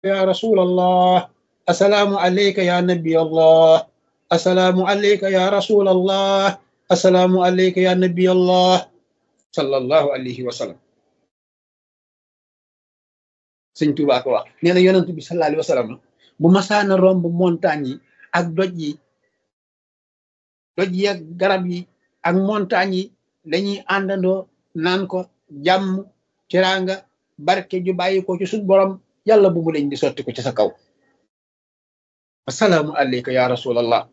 ya rasulallah assalaamu alayka ya nabi allah assalaamu alayka ya rasulallah assalaamu alayka ya nabi allah sallallahu alayhi wa sallam sëñ Tuubaa ko wax nee na yonent bi sallallahu alayhi wa sallam bu masaana romb montagne yi ak doj yi doj yi ak garab yi ak montagne yi dañuy àndandoo naan ko jàmm teraanga barke ju bàyyi ko ci suñ borom yàlla bu mu dañ di sotti ko ci sa kaw assalaamu alayka ya rasulallah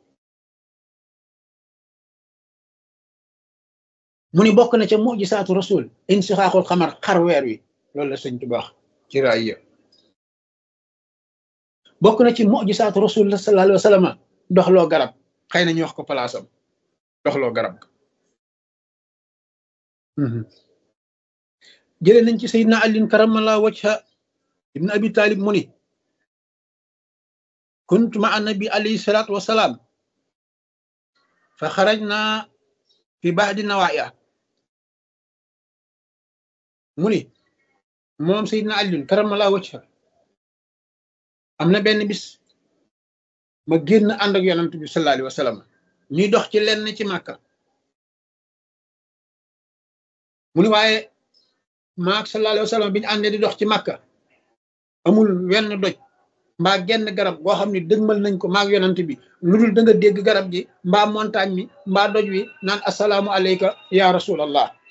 mu ni bokk na ca mujisaatu rasul insixaaxul xamar xar weer wi loolu la sëñ Tuubaa ci raaya bokk na ci mujisaatu rasul la sallallahu alayhi wa sallam doxloo garab xëy na ñu wax ko palaasam doxloo garab jële nañ ci sayidna alin karamala wajha ibn abi talib mu ni kuntu ma annabi alayhi salatu wasalaam fa xarajna fi baadi nawaaya mu ni moom sayidna alin karamala wajha am na benn bis ma génn ànd ak yonent bi sallallahu alayhi wa sallam ñuy dox ci lenn ci màkka mu ni waaye maak sallallahu alayhi wa sallam bi ñu àndee di dox ci màkka amul wenn doj mbaa genn garab goo xam ne dëgmal nañ ko maak yonent bi lu dul da nga dégg garab gi mbaa montagne mi mbaa doj wi naan assalaamu alayka ya rasulallah